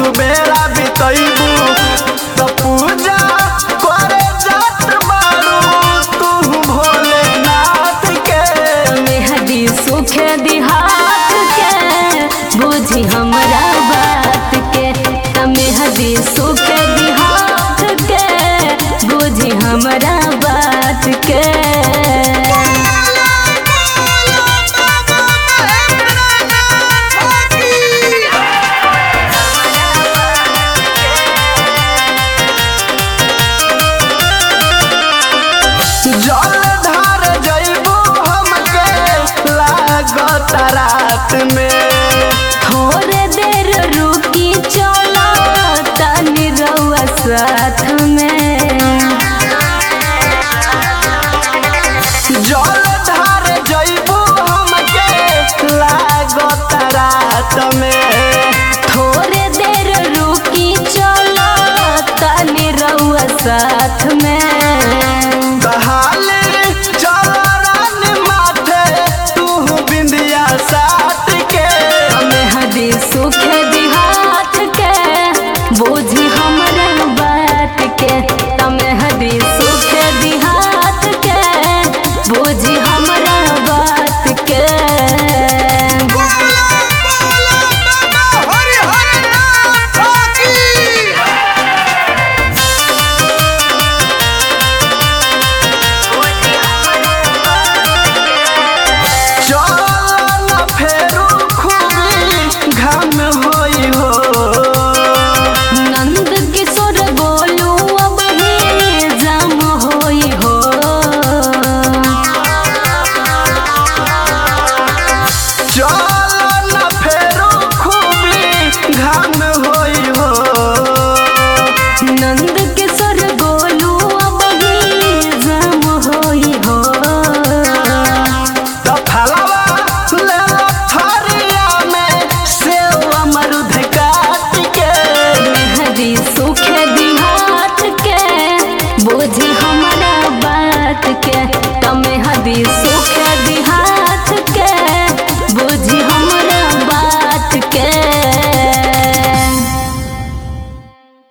बेरा बितैबू त पूजा करे जात बारू तू भोलेनाथ के मेहदी सुखे दिहात के बुझी हमरा बात के त मेहदी सुखे दिहात के बुझी हमरा बात के जल धार जइबू हमके लागत रात में थोड़े देर रुकी चलो तनी रउआ साथ में जल धार जइबू हमके लागत रात में थोड़े देर रुकी चलो तनी रउआ साथ में कहाले चल रान माथे तू बिंदिया साथ के मेहदी सुखे दिहात के बुझी हमरा बात के त मेहदी सुखे दिहात के बुझी हमरा बात के चल